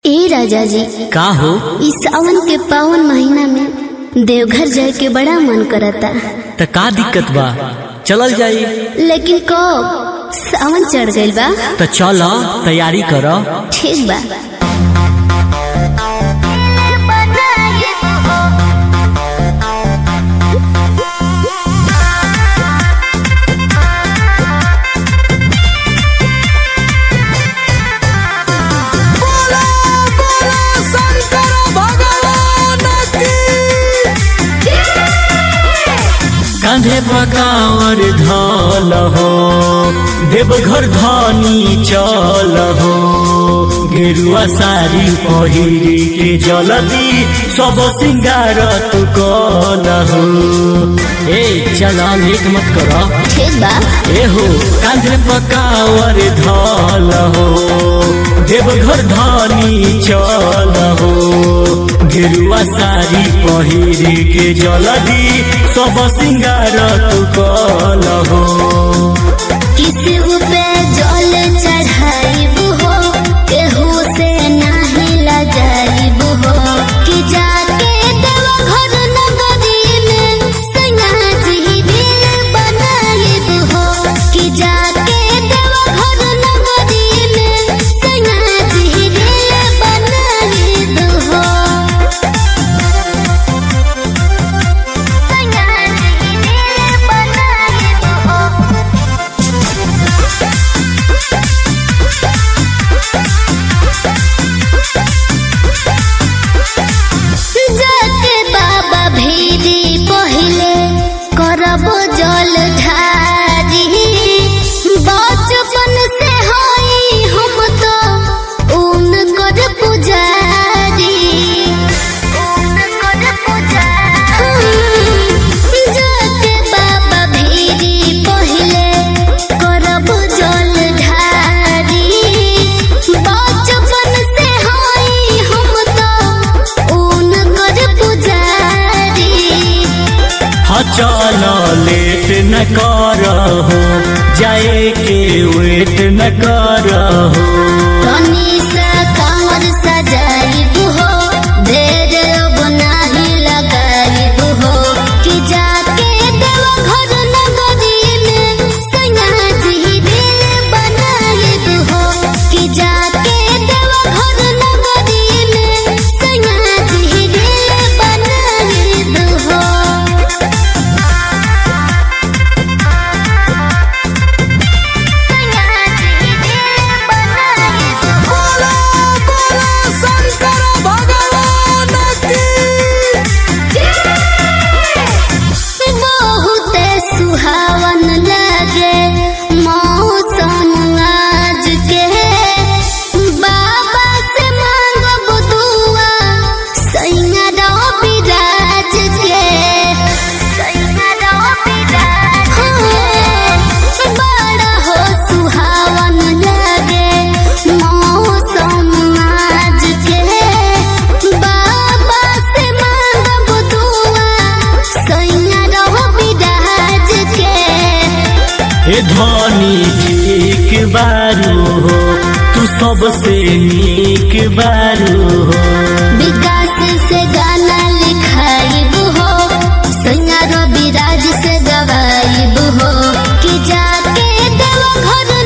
ए राजा जी का हो इस सावन के पावन महीना में देवघर जाए के बड़ा मन करता त का दिक्कत बा चलल जाई लेकिन कब सावन चढ़ गइल बा त चल तैयारी कर ठीक बा कांधे पकावर धल हो देवघर धनी चल हो गेरुआ साड़ी पहिरी के जलदी सब सिंगार तू कल हो ए चल लेट मत कर ठीक बा ए हो कांधे पकावर धल हो देवघर धनी चल हो गेरुआ साड़ी पहिरी के जलदी सब सिंगार तू कल हो किसी पे जल चढ़ाइब हो केहू से नाही लजाइब हो कि जाके देवघर नगरी में सैया जी दिल बनाइब हो कि जाके देवघर नगरी में सैया जी दिल बनाइब हो सैया जी दिल बनाइब हो जाके बाबा भीरी पहिले करब जल ढारी बचपन से हई हम तो ऊन कर पुजारी जाके बाबा भीरी पहिले करब जल ढारी बचपन से हई हम तो ऊन कर पुजारी हाँ चल लेट न कर हो जाए के वेट न कर हो तनी सा कांवर सजाइब हो देर अब नाही लगाइब हो कि जाके देवघर नगरी में सैया जी दिल बनाइब हो कि जाके देवघर नगरी में सैया जी दिल बनाइब हो बहुते सुहावन लगे मौसम आज के बाबा से मांगब दुआ सैया रवि राज के हाँ, बड़ा हो सुहावन लगे मौसम आज के बाबा से मांगब दुआ सैया रवि राज के हे धनी ठीक बारू हो तू सबसे नीक बारू हो विकास से गाना लिखाइब हो सैया रवि राज से गवाइब हो कि जाके देवघर